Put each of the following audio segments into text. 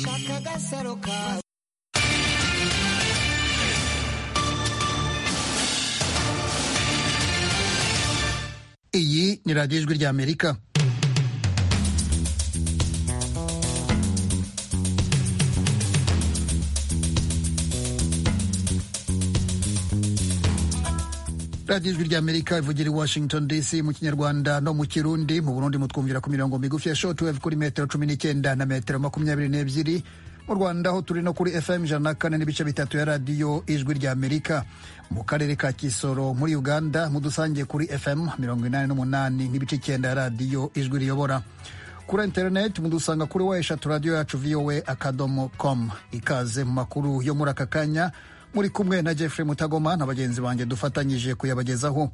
agasaro kawe iyi ni radiyo ijwi ry'amerika radiyo ijwi ry'amerika ivugira i washington dc mu kinyarwanda no mu kirundi mu burundi mutwumvira ku mirongo migufi ya shortwave kuri metero cumi n'icyenda na metero makumyabiri n'ebyiri mu rwanda aho turi no kuri fm ijana na kane n'ibice bitatu ya radiyo ijwi ry'amerika mu karere ka kisoro muri uganda mudusangiye kuri fm mirongo inani n'umunani n'ibice icyenda ya radiyo ijwi riyobora kuri interineti mudusanga kuri wa eshatu radiyo yacu voa akadomo com ikaze mu makuru yo muri aka kanya muri kumwe na Jeffrey Mutagoma na bagenzi banjye dufatanyije kuyabagezaho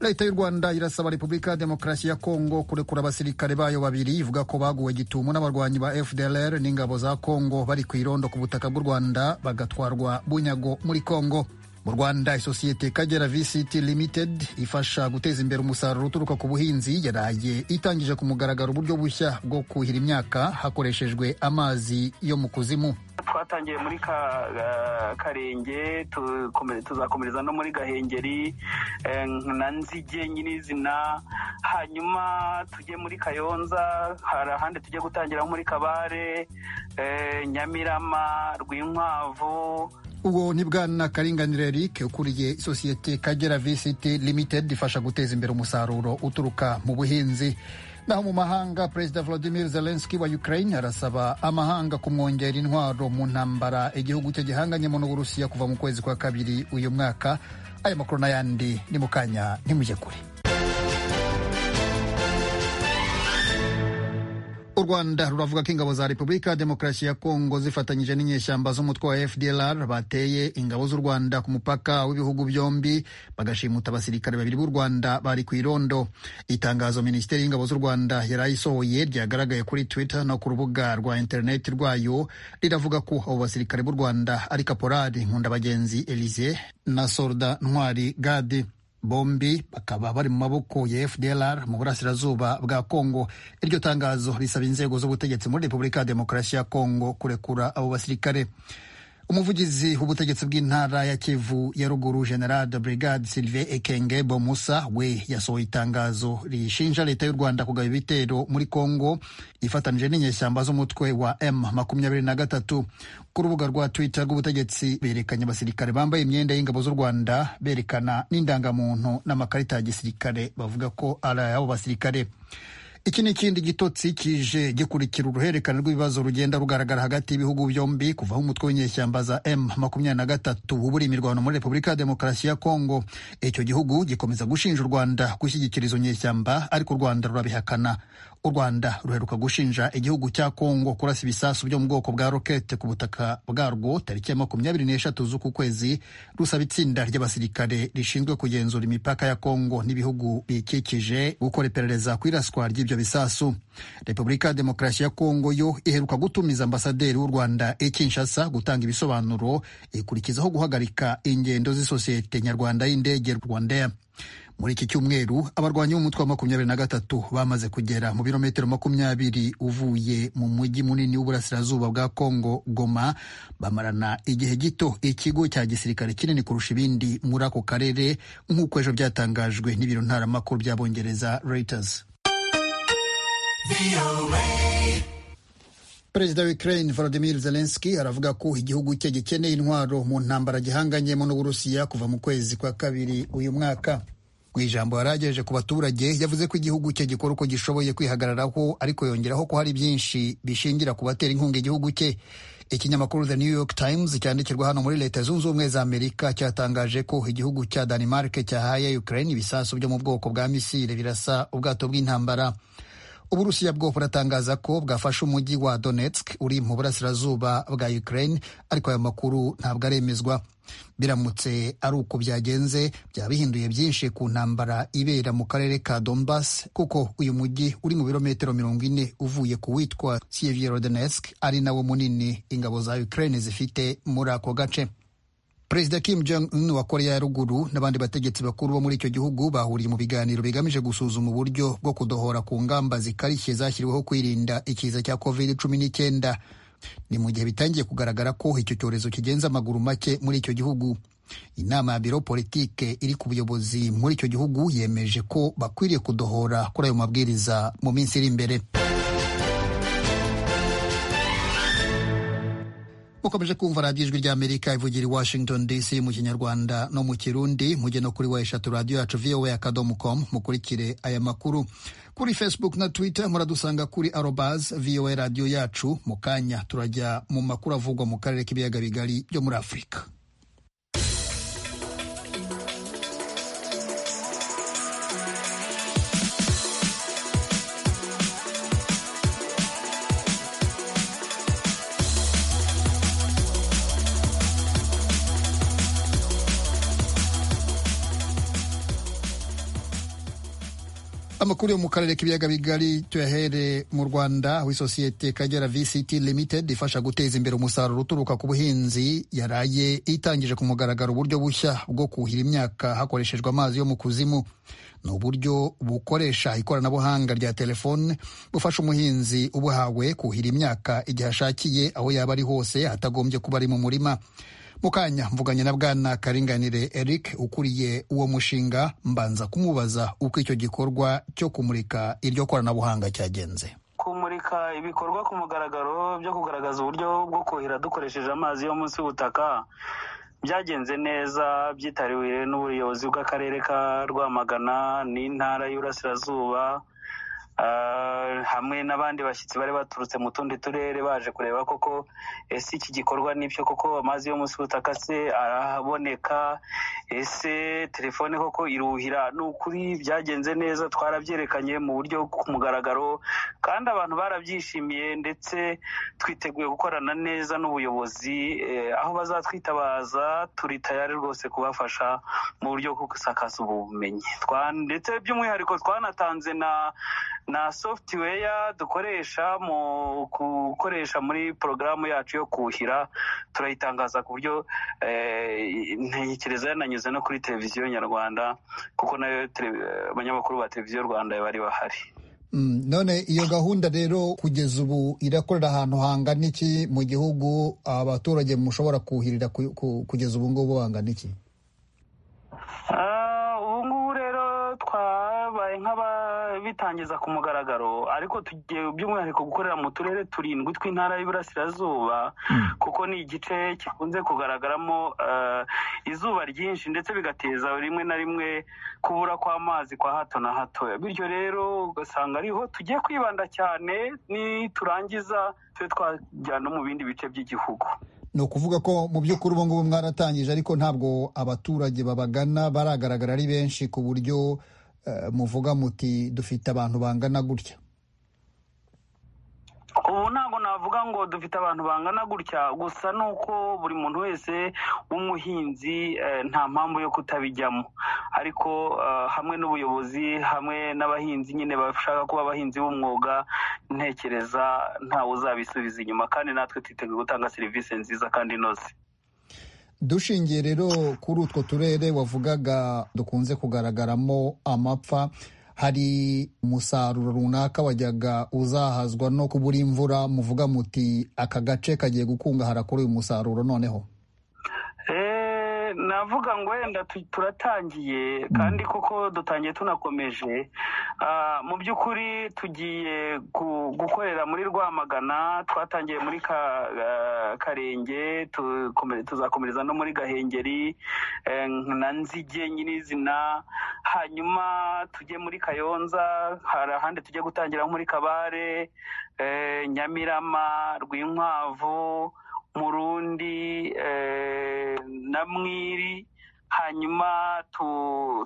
leta y'u rwanda irasaba repubulika ya demokarasi ya kongo kurekura abasirikare bayo babiri ivuga ko baguwe gitumo n'abarwanyi ba fdlr n'ingabo za kongo bari ku irondo ku butaka bw'u rwanda bagatwarwa bunyago muri kongo mu rwanda isosiyete kagera vct limited ifasha guteza imbere umusaruro uturuka ku buhinzi yaraye itangije ku mugaragaro uburyo bushya bwo kuhira imyaka hakoreshejwe amazi yo mu kuzimu twatangiye muri karenge tuzakomereza no muri gahengeri na nzige nyirizina hanyuma tujye muri kayonza hari ahandi tujye gutangira muri kabare nyamirama rwinkwavu uwo ni bwana karinganire eric ukuriye isosiyete kagera vct limited ifasha guteza imbere umusaruro uturuka mu buhinzi naho mu mahanga perezida vladimir zelenski wa ukraine arasaba amahanga kumwongera intwaro mu ntambara igihugu cye gihanganyemo n'uburusiya kuva mu kwezi kwa kabiri uyu mwaka aya makuru n'ayandi ni mu kanya ntimujye kure u rwanda ruravuga ko ingabo za repubulika ya demokarasi ya kongo zifatanyije n'inyeshyamba z'umutwe wa fdlr bateye ingabo z'u rwanda ku mupaka w'ibihugu byombi bagashimuta abasirikare babiri b'u rwanda bari ku irondo itangazo minisiteri y'ingabo z'u rwanda yari ayisohoye ryagaragaye kuri twitter no ku rubuga rwa interineti rwayo riravuga ko abo basirikare b'u rwanda ari kaporari nkundabagenzi elise na sorda ntwari gadi bombi bakaba bari mu maboko ya fdlr mu burasirazuba bwa kongo iryo tangazo risaba inzego z'ubutegetsi muri repubulika ya demokarasi ya kongo kurekura abo basirikare umuvugizi w'ubutegetsi bw'intara ya kivu ya ruguru general de brigade sylvain ekenge bomusa we yasohoye itangazo rishinja leta y'u rwanda kugaba ibitero muri kongo ifatanije n'inyeshyamba z'umutwe wa m makumyabiri na gatatu ku rubuga rwa twitter rw'ubutegetsi berekanye abasirikare bambaye imyenda y'ingabo z'u rwanda berekana n'indangamuntu n'amakarita ya gisirikare bavuga ko ari ay'abo basirikare iki ni ikindi gitotsi kije gikurikira uruhererekane rw'ibibazo rugenda rugaragara hagati y'ibihugu byombi kuvaho umutwe w'inyeshyamba za m makumyabiri na gatatu uba uri imirwano muri repubulika ya demokarasi ya kongo icyo gihugu gikomeza gushinja u rwanda gushyigikira izo nyeshyamba ariko u rwanda rurabihakana u rwanda ruheruka gushinja igihugu cya kongo kurasa ibisasu byo mu bwoko bwa rokete ku butaka bwarwo tariki ya makumyabiri n'eshatu z'uku kwezi rusaba itsinda ry'abasirikare rishinzwe kugenzura imipaka ya kongo n'ibihugu biyikikije gukora iperereza ku iraswa ry'ibyo bisasu repubulika ya demokarasi ya kongo yo iheruka gutumiza ambasaderi w'u rwanda i kinshasa gutanga ibisobanuro ikurikizaho guhagarika ingendo z'isosiyete nyarwanda y'indege rwandair muri iki cyumweru abarwanyi b'umutwe wa makumyabiri na gatatu bamaze kugera mu birometero makumyabiri uvuye mu mujyi munini w'uburasirazuba bwa kongo goma bamarana igihe gito ikigo cya gisirikare kinini kurusha ibindi muri ako karere nk'uko ejo byatangajwe n'ibiro ntaramakuru by'abongereza reuters perezida wa ukraine volodimir zelenski aravuga ko igihugu cye gikeneye intwaro mu ntambara gihanganyemo n'uburusiya kuva mu kwezi kwa kabiri uyu mwaka mu ijambo yaragejeje ku baturage yavuze ko igihugu cye gikora uko gishoboye kwihagararaho ariko yongeraho ko hari byinshi bishingira ku batera inkunga igihugu cye ikinyamakuru the new york times cyandikirwa hano muri leta zunze ubumwe za amerika cyatangaje ko igihugu cya denmark cyahaye ukraine ibisasu byo mu bwoko bwa misile birasa ubwato bw'intambara uburusiya bwo buratangaza ko bwafashe umujyi wa donetsk uri mu burasirazuba bwa ukraine ariko aya makuru ntabwo aremezwa biramutse ari uko byagenze byaba bihinduye byinshi ku ntambara ibera mu karere ka donbas kuko uyu mujyi uri mu birometero mirongo ine uvuye ku witwa sieverodonetsk ari nawo munini ingabo za ukraine zifite muri ako gace perezida kim jong un wa korea ya ruguru n'abandi bategetsi bakuru bo muri icyo gihugu bahuriye mu biganiro bigamije gusuzuma uburyo bwo kudohora ku ngamba zikarishye zashyiriweho kwirinda ikiza cya covid cumi n'icyenda ni mu gihe bitangiye kugaragara ko icyo cyorezo kigenza amaguru make muri icyo gihugu inama ya biro politike iri ku buyobozi muri icyo gihugu yemeje ko bakwiriye kudohora kuri ayo mabwiriza mu minsi iri imbere mukomeje kumva radiyo ijwi ry'amerika ivugira i washington dc mu kinyarwanda no mu kirundi mujye no kuri wa eshatu radiyo yacu voa akadomo com mukurikire aya makuru kuri facebook na twitter muradusanga kuri arobas voa radiyo yacu mu kanya turajya mu makuru avugwa mu karere k'ibiyaga bigari byo muri afurika amakuru yo mu karere k'ibiyaga bigari tuyahere mu rwanda aho isosiyete kagera vct limited ifasha guteza imbere umusaruro uturuka ku buhinzi yaraye itangije ku mugaragaro uburyo bushya bwo kuhira imyaka hakoreshejwe amazi yo mu kuzimu ni uburyo bukoresha ikoranabuhanga rya telefone bufasha umuhinzi ubuhawe kuhira imyaka igihe ashakiye aho yaba ari hose atagombye kuba ari mu murima mukanya mvuganye na bwana karinganire eric ukuriye uwo mushinga mbanza kumubaza uko icyo gikorwa cyo kumurika iryo koranabuhanga cyagenze kumurika ibikorwa ku mugaragaro byo kugaragaza uburyo bwo kuhira dukoresheje amazi yo munsi y'ubutaka byagenze neza byitariwe n'ubuyobozi bw'akarere ka rwamagana n'intara y'uburasirazuba hamwe n'abandi bashyitsi bari baturutse mu tundi turere baje kureba koko ese iki gikorwa n'ibyo koko amazi yo munsi y'ubutaka se arahaboneka ese telefone koko iruhira ni ukuri byagenze neza twarabyerekanye mu buryo ku mugaragaro kandi abantu barabyishimiye ndetse twiteguye gukorana neza n'ubuyobozi aho bazatwitabaza turi tayari rwose kubafasha mu buryo bwo gusakaza ubumenyi ndetse by'umwihariko twanatanze na na software dukoresha mu gukoresha muri porogaramu yacu yo kuhira turayitangaza ku buryo ntekereza yananyuze no kuri televiziyo nyarwanda kuko nayo abanyamakuru ba televiziyo rwanda bari bahari none iyo gahunda rero kugeza ubu irakorera ahantu hangana iki mu gihugu abaturage mushobora kuhirira kugeza ubu ngubu hangana iki ubu ngubu rero twabaye nk'aba bitangiza ku mugaragaro ariko tugiye by'umwihariko gukorera mu turere turindwi tw'intara y'Iburasirazuba kuko ni igice gikunze kugaragaramo izuba ryinshi ndetse bigateza rimwe na rimwe kubura kw'amazi kwa hato na hato bityo rero ugasanga ariho tugiye kwibanda cyane niturangiza tube twajya no mu bindi bice by'igihugu ni ukuvuga ko mu by'ukuri ubu ngubu mwaratangije ariko ntabwo abaturage babagana baragaragara ari benshi ku buryo muvuga muti dufite abantu bangana gutya ubu ntabwo navuga ngo dufite abantu bangana gutya gusa ni uko buri muntu wese w'umuhinzi nta mpamvu yo kutabijyamo ariko hamwe n'ubuyobozi hamwe n'abahinzi nyine bashaka kuba abahinzi b'umwuga ntekereza ntawe uzabisubiza inyuma kandi natwe twiteguye gutanga serivisi nziza kandi inoze dushingiye rero kuri utwo turere wavugaga dukunze kugaragaramo amapfa hari umusaruro runaka wajyaga uzahazwa no kubura imvura muvuga muti aka gace kagiye gukungahara kuri uyu musaruro noneho navuga ngo wenda turatangiye kandi koko dutangiye tunakomeje mu by'ukuri tugiye gukorera muri rwamagana twatangiye muri karenge tuzakomereza no muri gahengeri na nzige nyirizina hanyuma tujye muri kayonza hari ahandi tujye gutangira muri kabare nyamirama rwinkwavu murundi na mwiri hanyuma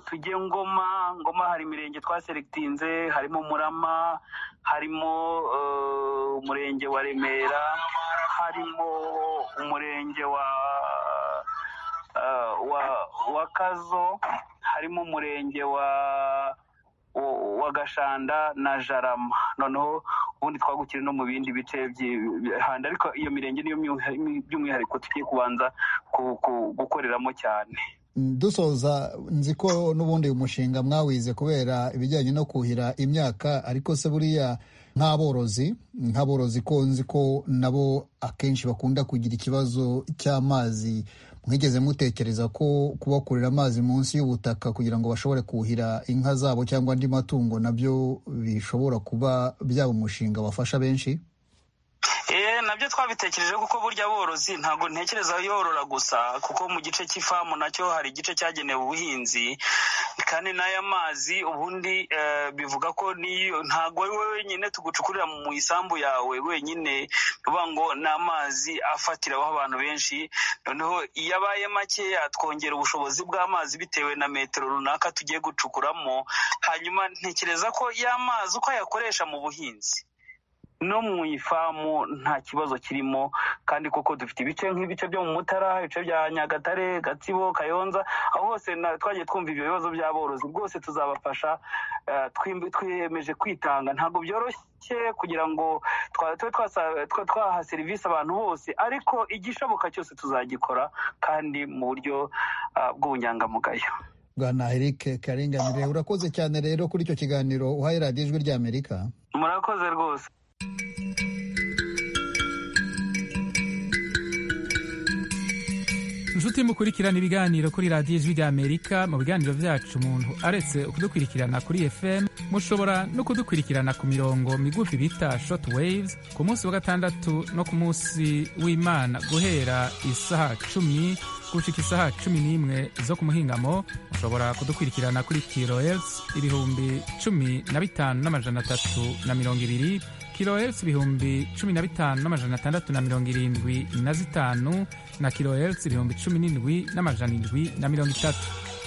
tujye ngoma ngoma hari imirenge twaseregitinze harimo murama harimo umurenge wa remera harimo umurenge wa wa kazo harimo umurenge wa wa gashanda na jarama noneho ubundi twagukire no mu bindi bice by'imihanda ariko iyo mirenge niyo by'umwihariko tugiye kubanza gukoreramo cyane dusoza nzi ko n'ubundi uyu mushinga mwawize kubera ibijyanye no kuhira imyaka ariko se buriya nk'aborozi nk'aborozi ko nzi ko nabo akenshi bakunda kugira ikibazo cy'amazi mwigeze mutekereza ko kubakurira amazi munsi y'ubutaka kugira ngo bashobore kuhira inka zabo cyangwa andi matungo nabyo bishobora kuba byaba umushinga wafasha benshi nabyo twabitekereje kuko burya aborozi ntabwo ntekereza yorora gusa kuko mu gice cy'ifamu nacyo hari igice cyagenewe ubuhinzi kandi n'aya mazi ubundi bivuga ko ntabwo wenyine tugucukurira mu isambu yawe wenyine bivuga ngo ni amazi afatiraho abantu benshi noneho iyo abaye makeya twongera ubushobozi bw'amazi bitewe na metero runaka tugiye gucukuramo hanyuma ntekereza ko y'amazi uko ayakoresha mu buhinzi no mu ifamu nta kibazo kirimo kandi koko dufite ibice nk'ibice byo mu mutara ibice bya nyagatare gatsibo kayonza aho hose twagiye twumva ibyo bibazo by'aborozi bwose tuzabafasha twiyemeje kwitanga ntabwo byoroshye kugira ngo tube twaha serivisi abantu bose ariko igishoboka cyose tuzagikora kandi mu buryo bw'ubunyangamugayo bwana eric karinganire urakoze cyane rero kuri icyo kiganiro uhaye radiyo ijwi ry'amerika murakoze rwose inshuti mukurikirana ibiganiro kuri radiyo ijwi ry'amerika mu biganiro byacu umuntu aretse kudukurikirana kuri fm mushobora no kudukurikirana ku mirongo migufi bita short waves ku munsi wa gatandatu no ku munsi w'imana guhera isaha cumi gushika isaha cumi n'imwe zo ku muhingamo mushobora kudukurikirana kuri kilohertz ibihumbi cumi na bitanu n'amajana atatu na mirongo ibiri kilohertz ibihumbi cumi na bitanu n'amajana atandatu na mirongo irindwi na zitanu na kilohertz ibihumbi cumi n'indwi n'amajana indwi na mirongo itatu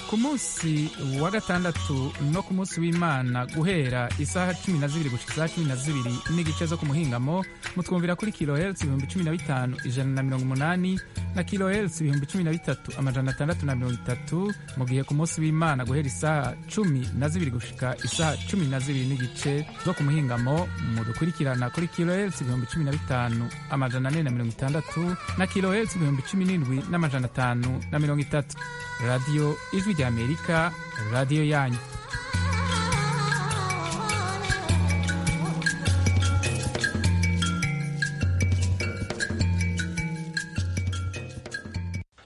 ku munsi wa gatandatu no ku munsi w'imana guhera isaha cumi na zibiri gushika isaha cumi na zibiri n'igice zo ku muhingamo mutwumvira kuri kilohertz ibihumbi cumi na bitanu ijana na mirongo umunani na kilohertz ibihumbi cumi na bitatu amajana atandatu na mirongo itatu mu gihe ku munsi w'imana guhera isaha cumi na zibiri gushika isaha cumi na zibiri n'igice zo ku muhingamo mudukurikirana kuri kilohertz ibihumbi cumi na bitanu amajana ane na mirongo itandatu na kilohertz ibihumbi cumi n'indwi n'amajana atanu na mirongo itatu radiyo ijwi ry'amerika radiyo yanyu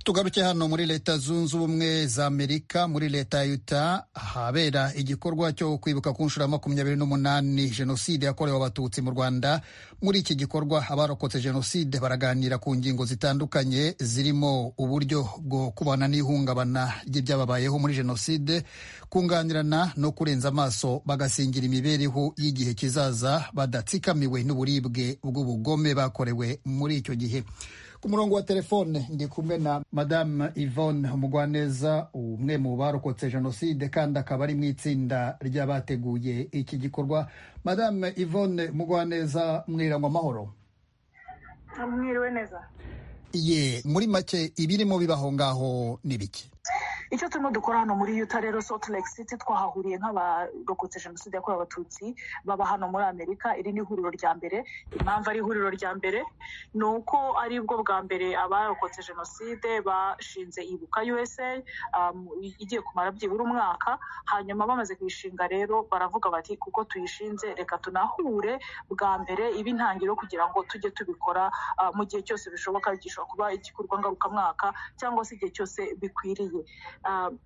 tugaruke hano muri leta zunze ubumwe za amerika muri leta ya Utah ahabera igikorwa cyo kwibuka ku nshuro ya makumyabiri n'umunani jenoside yakorewe abatutsi mu rwanda muri iki gikorwa abarokotse jenoside baraganira ku ngingo zitandukanye zirimo uburyo bwo kubana n'ihungabana ry'ibyababayeho muri jenoside kunganirana no kurenza amaso bagasingira imibereho y'igihe kizaza badatsikamiwe n'uburibwe bw'ubugome bakorewe muri icyo gihe ku murongo wa telefone ndi kumwe na madamu yvonne umugwaneza umwe mu barokotse jenoside kandi akaba ari mu itsinda ry'abateguye iki gikorwa madamu yvonne umugwaneza mwirangwa amahoro mwiriwe neza ye muri make ibirimo bibaho ngaho ni bike icyo turimo dukora hano muri yuta rero Salt Lake City twahahuriye nk'abarokotse jenoside yakorewe abatutsi baba hano muri amerika iri ni ihuriro rya mbere impamvu ari ihuriro rya mbere ni uko ari bwo bwa mbere abarokotse jenoside bashinze ibuka usa igiye kumara byibura umwaka hanyuma bamaze kuyishinga rero baravuga bati kuko tuyishinze reka tunahure bwa mbere iba intangiriro kugira ngo tujye tubikora mu gihe cyose bishoboka bigishobora kuba igikorwa ngarukamwaka cyangwa se igihe cyose bikwiriye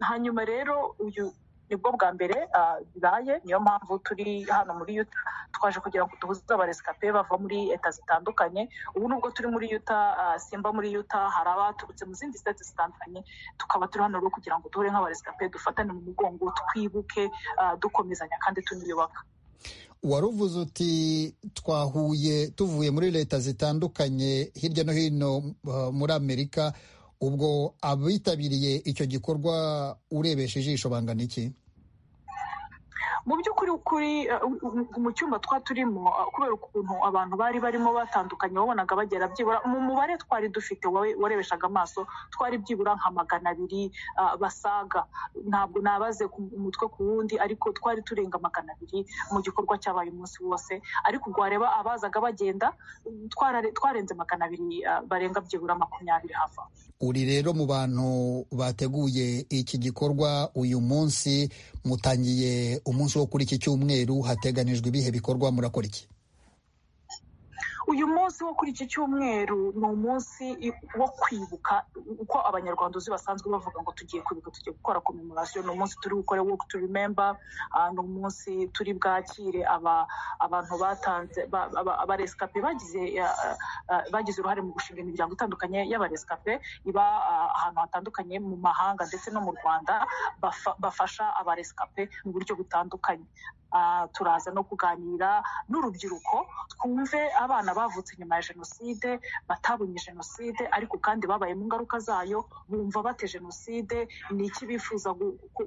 hanyuma rero uyu nibwo bwa mbere bibaye niyo mpamvu turi hano muri yuta twaje kugira ngo duhuze abaresikape bava muri leta zitandukanye ubu nubwo turi muri yuta simba muri yuta hari abaturutse mu zindi sitati zitandukanye tukaba turi hano rero kugira ngo duhure nk'abaresikape dufatane mu mugongo twibuke dukomezanya kandi tuniyubaka waruvuze uti twahuye tuvuye muri leta zitandukanye hirya no hino muri amerika ubwo abitabiriye icyo gikorwa urebesha ijisho bangana iki mu by'ukuri kuri mu cyumba twa turimo kubera ukuntu abantu bari barimo batandukanye wabonaga bagera byibura mu mubare twari dufite warebeshaga amaso twari byibura nka magana abiri basaga ntabwo nabaze umutwe ku wundi ariko twari turenga magana abiri mu gikorwa cyabaye umunsi wose ariko ubwo wareba abazaga bagenda twarenze magana abiri barenga byibura makumyabiri hava uri rero mu bantu bateguye iki gikorwa uyu munsi mutangiye umunsi wo kuri iki cyumweru hateganijwe ibihe bikorwa murakora iki uyu munsi wo kuri iki cyumweru ni umunsi wo kwibuka uko abanyarwanda uzi basanzwe bavuga ngo tugiye kwibuka tugiye gukora komemorasiyo ni umunsi turi bukore woke to remember ni umunsi turi bwakire abantu batanze abaresikape bagize uruhare mu gushinga imiryango itandukanye y'abaresikape iba ahantu hatandukanye mu mahanga ndetse no mu rwanda bafasha abaresikape mu buryo butandukanye turaza no kuganira n'urubyiruko twumve abana bavutse nyuma ya jenoside batabonye jenoside ariko kandi babaye mu ngaruka zayo bumva bate jenoside ni iki bifuza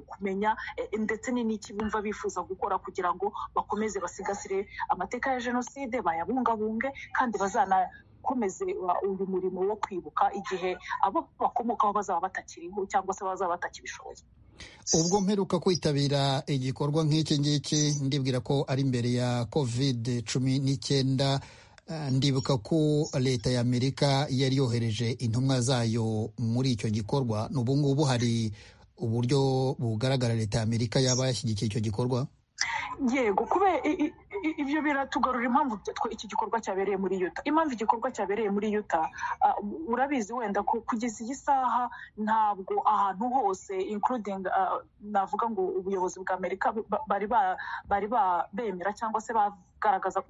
kumenya ndetse ni n'iki bumva bifuza gukora kugira ngo bakomeze basigasire amateka ya jenoside bayabungabunge kandi bazana bakomeze uyu murimo wo kwibuka igihe abo bakomokaho bazaba batakiriho cyangwa se bazaba batakibishoboye ubwo mperuka kwitabira igikorwa nk'iki ngiki ndibwira ko ari imbere ya kovide cumi n'icyenda ndibuka ko leta y'amerika yari yohereje intumwa zayo muri icyo gikorwa n'ubu ngubu hari uburyo bugaragara leta y'amerika yaba yashyigikiye icyo gikorwa yego kubera ibyo biratugarura impamvu iki gikorwa cyabereye muri yuta impamvu igikorwa cyabereye muri yuta urabizi wenda ko kugeza iyi saha ntabwo ahantu hose inkurudingi navuga ngo ubuyobozi bwa amerika bari bemera cyangwa se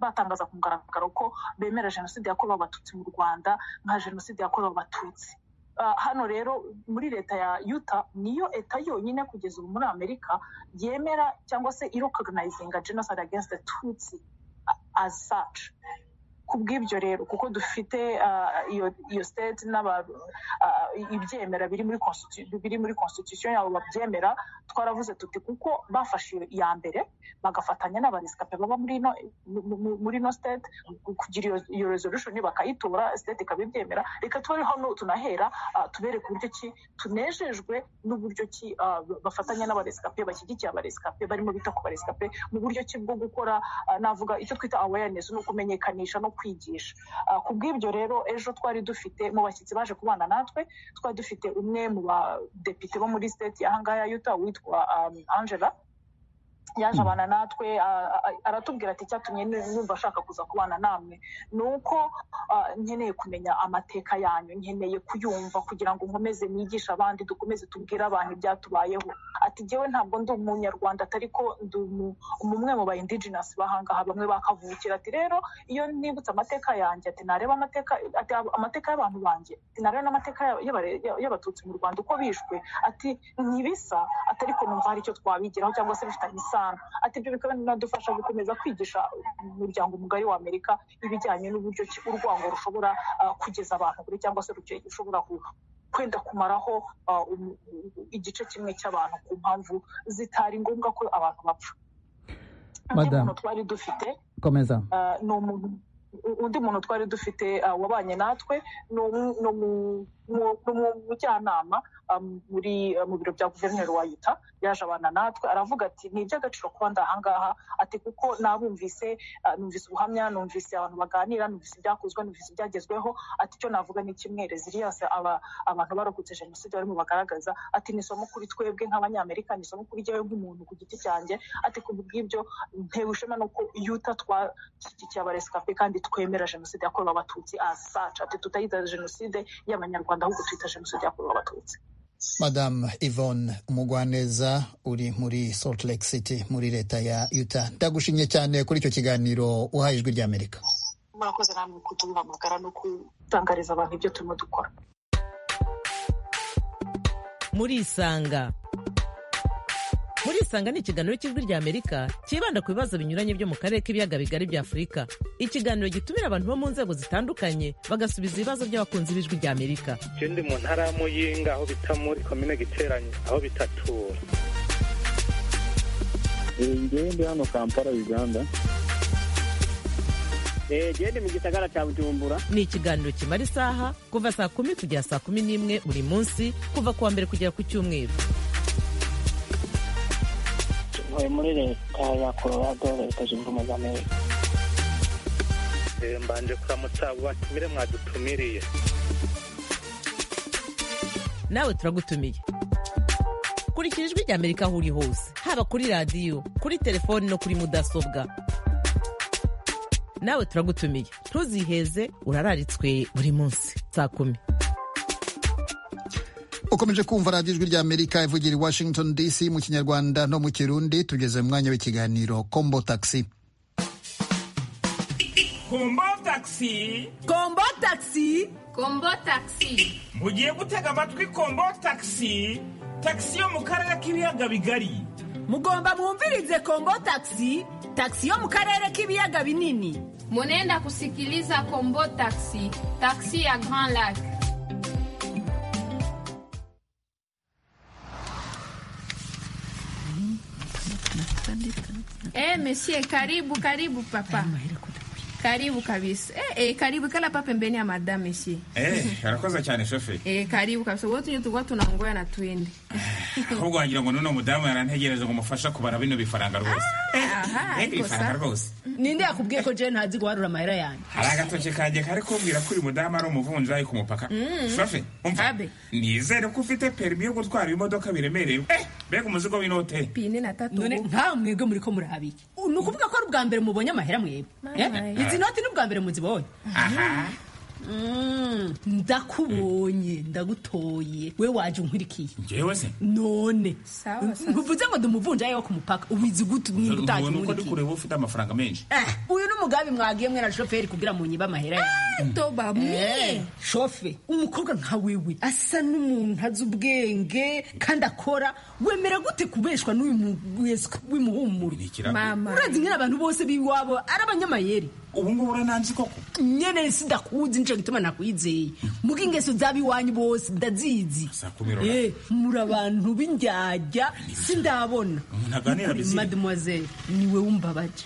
batangaza ku mugaragaro ko bemera jenoside yakorewe abatutsi mu rwanda nka jenoside yakorewe abatutsi hano rero muri leta ya yuta niyo leta yonyine kugeza ubu muri amerika yemera cyangwa se irokoganayizinga jenoside against the tutsi as such ku bw'ibyo rero kuko dufite iyo state ibyemera biri muri constitution yabo babyemera twaravuze tuti kuko bafashe iya mbere bagafatanya n'abaresikape baba muri ino state kugira iyo resolution bakayitora state ikaba ibyemera reka tube hano tunahera tubereke uburyo ki tunejejwe n'uburyo ki bafatanya n'abaresikape bashyigikiye abaresikape barimo bita ku baresikape mu buryo ki bwo gukora navuga icyo twita awareness no kumenyekanisha no kwigisha ku bw'ibyo rero ejo twari dufite mu bashyitsi baje kubana natwe twari dufite umwe mu badepite bo muri state y'ahangaha yuta witwa angela yaje abana natwe aratubwira ati icyatumye numva ashaka kuza kubana namwe ni uko nkeneye kumenya amateka yanyu nkeneye kuyumva kugira ngo nkomeze nigishe abandi dukomeze tubwire abantu ibyatubayeho ati jyewe ntabwo ndi umunyarwanda atari ko ndi umwe mu ba indigenous bahangaha bamwe bakavukira ati rero iyo nibutse amateka yanjye ati nareba amateka ati amateka y'abantu banjye ati nareba n'amateka y'abatutsi mu rwanda uko bishwe ati ntibisa atari ko numva hari icyo twabigiraho cyangwa se bifitanye isano ati ibyo bikaba binadufasha gukomeza kwigisha umuryango mugari wa amerika ibijyanye n'uburyo urwango rushobora kugeza abantu kure cyangwa se rushobora kwenda kumaraho igice kimwe cy'abantu ku mpamvu zitari ngombwa ko abantu bapfa undi muntu twari dufite ni umuntu undi muntu twari dufite wabanye natwe ni umujyanama muri mu biro bya guverineri wa yuta yaje abana natwe aravuga ati ni iby'agaciro kuba ndi ahangaha ati kuko nabumvise numvise ubuhamya numvise abantu baganira numvise ibyakozwe numvise ibyagezweho ati icyo navuga ni kimwe reziliyase abantu barokotse jenoside barimo bagaragaza ati ni isomo kuri twebwe nk'abanyamerika ni isomo kuri jyewe nk'umuntu ku giti cyanjye ati ku bw'ibyo ntewe ishema nuko yuta twashyigikiye abaresikape kandi twemera jenoside yakorewe abatutsi asaca ati tutayita jenoside y'abanyarwanda ahubwo twita jenoside yakorewe abatutsi madamu yvonne umugwaneza uri muri salt lake city muri leta ya yuta ndagushimye cyane kuri icyo kiganiro uhaye ijwi ry'amerika murakoze namwe kuduhamagara no gutangariza abantu ibyo turimo dukora murisanga murisanga ni ikiganiro cy'ijwi ry'amerika cyibanda ku bibazo binyuranye byo mu karere k'ibiyaga bigari bya afurika ikiganiro gitumira abantu bo mu nzego zitandukanye bagasubiza ibibazo by'abakunzi b'ijwi ry'amerika icyo ndi mu ntara y'amuyinga aho bita muri komine giteranye aho bitatura ngewe ndi hano kampala uganda ngewe ndi mu gisagara cya bujumbura ni ikiganiro kimara isaha kuva saa kumi kugera saa kumi n'imwe buri munsi kuva ku wa mbere kugera ku cyumweru ntuye muri leta ya colorado leta zunze ubumwe za amerika mbanje kuramutsa batumire mwadutumiriye nawe turagutumiye kurikira ijwi rya amerika aho uri hose haba kuri radiyo kuri telefoni no kuri mudasobwa nawe turagutumiye ntuziheze urararitswe buri munsi saa kumi ukomeje kumva radiyo ijwi rya amerika ivugira i washington dc mu kinyarwanda no mu kirundi tugeze mu mwanya w'ikiganiro kombo taxi kombo taxi kombo taxi kombo taxi mugiye gutega amatwi kombo taxi taxi yo mu karere k'ibiyaga bigari mugomba mwumvirize kombo taxi taxi yo mu karere k'ibiyaga binini munenda kusikiliza kombo taxi taxi ya grand lac Eh, monsieur, karibu karibu papa karibu kabisa eh, eh, karibu kala pa pembeni ya madam monsieur eh arakoze cyane shoferi eh, karibu kabisa wowe tunye tugwa tunangoya na twende ahubwo wagira ngo noneho umudamu yarantegereje ngo mufashe kubara bino bifaranga rwose aha eh bifaranga rwose ninde yakubwiye ko jewe ntazi guharura amahera yanjye hari agatoki kanjye kari kumbwira ko uyu mudamu ari umuvunjayi ku mupaka shoferi umva Abe. nizere ko ufite perimi yo gutwara ibimodoka biremereye eh mbega umuzigo w'inote pine na tatu none nka mwebwe muri ko murabiki ni ukuvuga ko ari ubwa mbere mubonye amahera mwebwe Eh? Mama. izi noti ni ubwa mbere muzibonye aha Mm, ndakubonye ndagutoye we waje unkurikiye njyewe se none Sawa, sawa. uvuze ngo ndi umuvunjayi wo ku mupaka ubizi gute mwimba utaje ubona uko ndi unkurikiye kureba ufite amafaranga menshi Eh, uyu ni umugambi mwagiye mwe na shoferi kugira ngo nyibe amahera yanjye to bamwe shofe umukobwa nka wewe asa n'umuntu ntazi ubwenge kandi akora wemera gute kubeshwa n'uyu mu- wese w'imuhumuro ni ikirago mama urazi nyine abantu bose b'iwabo ari abanyamayeri ubu ngubu urananzi koko nyene sidakuzi nico gituma nakwizeye muga ingeso z'abiwanyu bose ndazizi saa kumi rora Eh, muri abantu b'indyarya sindabona Umuntu aganira bizira. mademoiselle niwe wumbabaje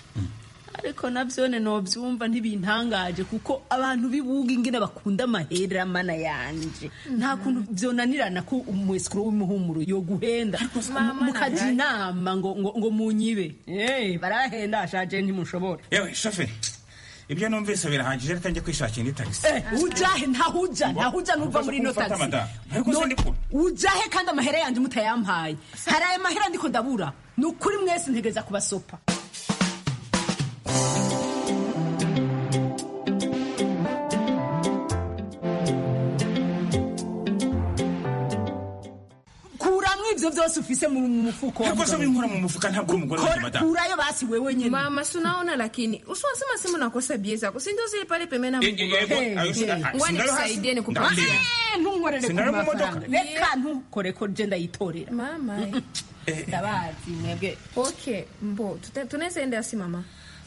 ariko navyone novyumva ntibintangaje kuko abantu bibuga ingene bakunda amahera mana yanje nta kuntu vyonanirana ko umwesikuro w'umuhumuro yoguhenda Mama, mukaja nagaye. inama ngo, ngo, ngo munyibe Eh, barahenda ashaje ntimushobora yewe shoferi ibyo numvise birahagije reka njye kwishakira indi tagisi Eh, ujahe ntahuja ntahuja nuva muri ino Ufata tagisi madame. Ariko se No- ndikura. ujahe kandi amahera yanjye mutayampaye hari aya mahera ndiko ndabura ni ukuri mwese ntegereza kubasopa kuramwo ivyo vyose ufise mu mu mufuko wa ariko se mugabo. winkora mu mufuka ntabwo uri umugore wanjye Kora- madamu kurayo basi wewe nyene mama si unaona lakini usiwasema simu nakosa bie zako sindio zilipale pembeni na Eh, eh, eh, bo- mguu ayo si- Hey, ah, hey. sindaro hasi. Nisaidie nikupe. Ndakubwira. Eh, ntunkorere ku Sinari mu mafaranga modoka. reka ntukore ko je ndayitorera mama eh. ndabazi mwebwe okay mbo tuta- tunaweza enda si mama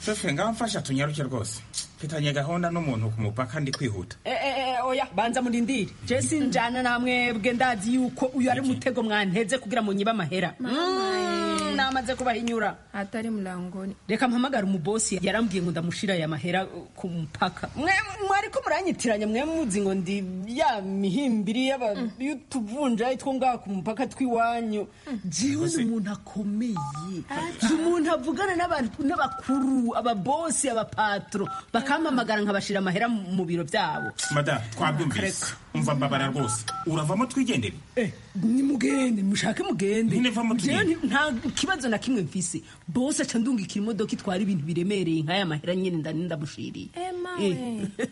shoferi ngaho mfasha tunyaruke rwose mfitanye gahunda n'umuntu ku mupaka ndi kwihuta Eh, eh, eh, oya banza murindire je sinjana namwe bwe ndazi yuko uyu ari umutego mwanteze kugira ngo nyibe amahera Mm, namaze kubahinyura hatari mlangoni reka mpamagara umubosi yarambwiye ngo ndamushira aya mahera uh, ku mupaka Mwe- mwari ko muranyitiranya mwe muzi ngo ndi ya mihimbiri y'aba- y'utuvunjayi two ngaha ku mupaka tw'iwanyu jewe ni umuntu akomeye ni umuntu avugana n'abantu n'abakuru ababosi abapatro bakampamagara nkabashira amahera mu mu biro byabo madamu twabyumvise umva mbabara rwose uravamo twigendere Eh, nimugende mushake mugende Nyine va mu Jewe tugende. ni- nta kibazo na kimwe mfise bose aca ndungikira imodoka itwara ibintu biremereye nk'aya mahera nyine ndani ndamushiriye Emawe.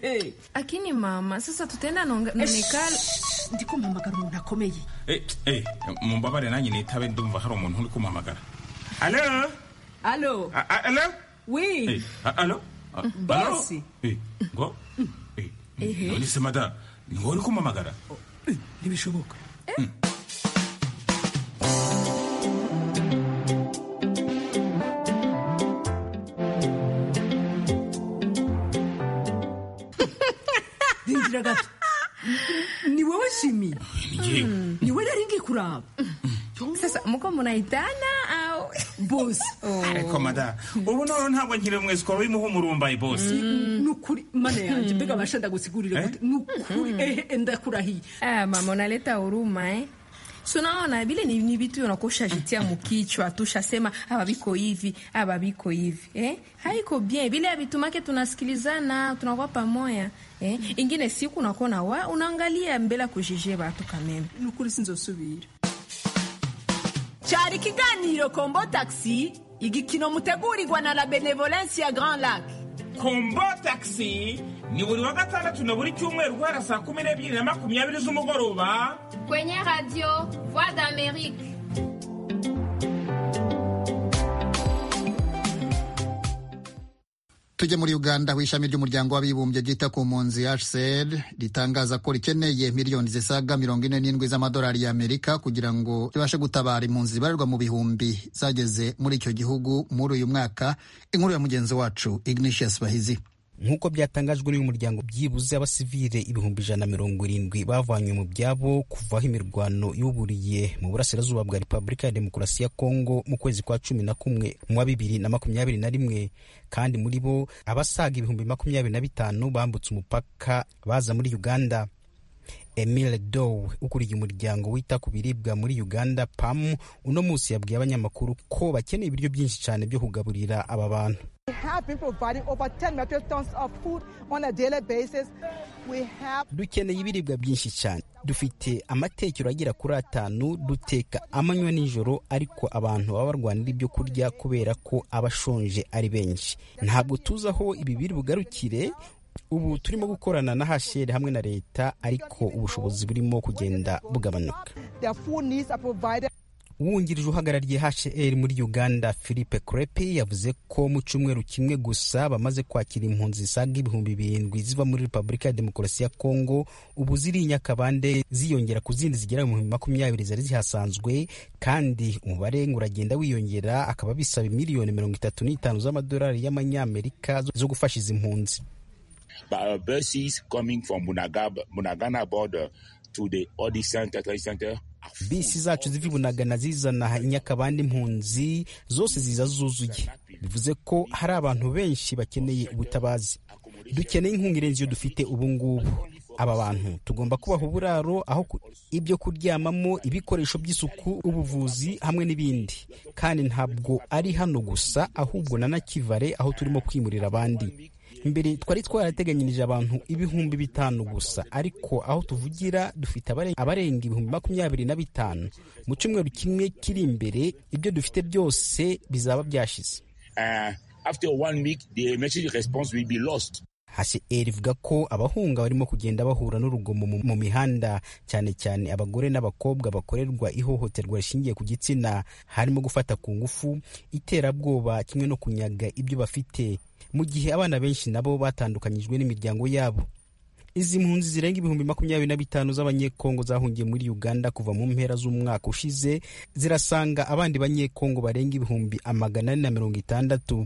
Eh. lakini mama sasa tutaenda nonikala Shh, ndiko mpamagara umuntu akomeye Eh, eh, mumbabare nanjye nitabe ndumva hari umuntu uri kumpamagara alo alo A- a- alo Eh, wi a- alo A- alo? Bosi. Eh, ngo Eh, none se madamu ni wowe uri kumpamagara ntibishoboka rindira gato ni wowe shimi ni njyewe ni we nari ngiye kuraba sasa mko munaitana au bose ariko madamu ubu noneho ntabwo nkiri mu isikoro w'imuhumurumbayi bose ni ukuri mana yanjye mbega abasha ndagusigurira gute ni ukuri ehe ndakurahiye Ah, mama unaleta huruma eh. Si unaona vile ni, ni vitu unakushajitia mkichwa tushasema hapa viko hivi hapa viko hivi eh? haiko bien vile vitu make tunasikilizana tunakuwa pamoja eh? ingine siku unakuwa na wa unaangalia mbele ya kujije watu kameme ni ukuri sinzosubira cyari ikiganiro kombo taxi igikino mutegurirwa na la benevolence ya grand lac kombo taxi ni buri wa gatandatu na buri cyumweru guhera saa kumi n'ebyiri na makumyabiri z'umugoroba kwenye radio voix d'amerique tujya muri uganda aho ishami ry'umuryango w'abibumbye ryita ku mpunzi hcr ritangaza ko rikeneye miliyoni zisaga mirongo ine n'indwi z'amadolari y'amerika kugira ngo ribashe gutabara impunzi zibarirwa mu bihumbi zageze muri icyo gihugu muri uyu mwaka inkuru ya mugenzi wacu ignatius bahizi nk'uko byatangajwe n'uyu muryango byibuze abasivile ibihumbi ijana na mirongo irindwi bavanywe mu byabo kuva aho imirwano yuburiye mu burasirazuba bwa repubulika ya demokarasi ya kongo mu kwezi kwa cumi na kumwe mu wa bibiri na makumyabiri na rimwe kandi muri bo abasaga ibihumbi makumyabiri na bitanu bambutse umupaka baza muri uganda emile dow ukuriye umuryango wita ku biribwa muri uganda pam uno munsi yabwiye abanyamakuru ko bakeneye ibiryo byinshi cyane byo kugaburira aba bantu dukeneye ibiribwa byinshi cyane dufite amatekero agera kuri atanu duteka amanywa nijoro ariko abantu baba barwanira ibyo kurya kubera ko aba ashonje ari benshi ntabwo tuzi aho ibi biri bugarukire ubu turimo gukorana na hasheri hamwe na leta ariko ubushobozi burimo kugenda bugabanuka uwungirije uhagarariye hcr muri uganda philippe crepe yavuze ko mu cyumweru kimwe gusa bamaze kwakira impunzi zisaga ibihumbi birindwi ziva muri repubulika ya demokarasi ya kongo ubu ziri i nyakabande ziyongera ku zindi zigera mu bihumbi makumyabiri zari zihasanzwe kandi umubare uragenda wiyongera akaba bisaba miliyoni mirongo itatu n'itanu z'amadolari y'amanyamerika zo gufasha izi mpunzi uh, buses coming from Bunagab, Bunagana border to the Odi Center, Trade Center. bisi zacu ziva ibunagana zizana inyakabandi impunzi zose ziza zuzuye bivuze ko hari abantu benshi bakeneye ubutabazi dukeneye inkunga irenze iyo dufite ubu ngubu aba bantu tugomba kubaha uburaro aho ibyo kuryamamo ibikoresho by'isuku ubuvuzi hamwe n'ibindi kandi ntabwo ari hano gusa ahubwo na nakivare aho turimo kwimurira abandi mbere twari twarateganyirije abantu ibihumbi bitanu gusa ariko aho tuvugira dufite abarenga ibihumbi makumyabiri na bitanu mu cyumweru kimwe kiri imbere ibyo dufite byose bizaba byashize hcr ivuga ko abahunga barimo kugenda bahura n'urugomo mu mihanda cyane cyane abagore n'abakobwa bakorerwa ihohoterwa rishingiye ku gitsina harimo gufata ku ngufu iterabwoba kimwe no kunyaga ibyo bafite mu gihe abana benshi nabo batandukanyijwe n'imiryango yabo izi mpunzi zirenga ibihumbi makumyabiri na bitanu z'abanyekongo zahungiye muri uganda kuva mu mpera z'umwaka ushize zirasanga abandi banyekongo barenga ibihumbi amagana ane na mirongo itandatu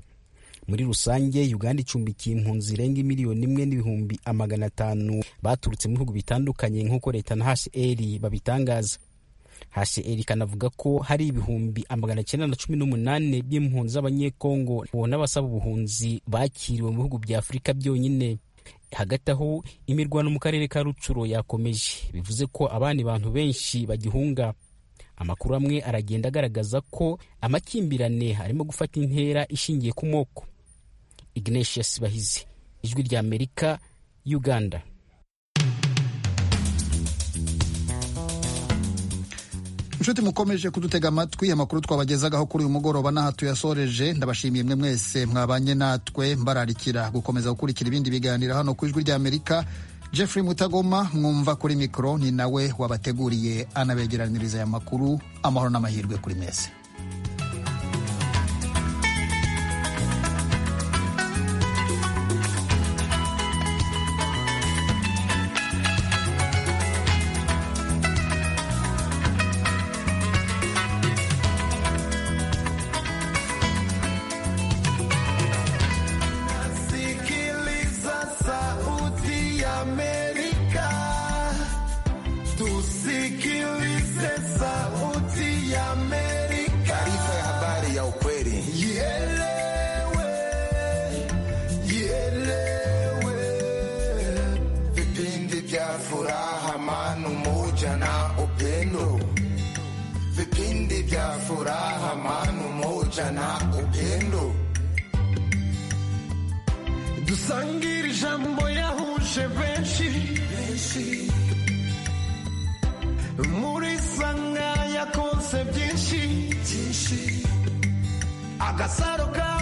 muri rusange uganda icumbikiye impunzi zirenga miliyoni imwe n'ibihumbi amagana atanu baturutse mu bihugu bitandukanye nk'uko leta na hcr babitangaza hcr ikanavuga ko hari ibihumbi amagana cyenda na cumi n'umunani by'impunzi z'abanyekongo ubona abasaba ubuhunzi bakiriwe mu bihugu bya afurika byonyine hagati aho imirwano mu karere ka rucuro yakomeje bivuze ko abandi bantu benshi bagihunga amakuru amwe aragenda agaragaza ko amakimbirane arimo gufata intera ishingiye ku moko ignatius bahizi ijwi rya amerika uganda inshuti mukomeje kudutega amatwi amakuru twabagezagaho kuri uyu mugoroba n'aha tuyasoreje ndabashimiye mwe mwese mwabanye natwe mbararikira gukomeza gukurikira ibindi biganiro hano ku ijwi ry'amerika jeffrey mutagoma mwumva kuri mikoro ni nawe wabateguriye anabegeraniriza aya makuru amahoro n'amahirwe kuri mwese Sikiliza sauti ya Amerika, tusikilize sauti ya Amerika. furaha, amani, umoja na upendo. Vipindi vya furaha, amani, umoja na upendo. dusangire ijambo yahuje benshi muri sanga yakonse byinshi agasaro ka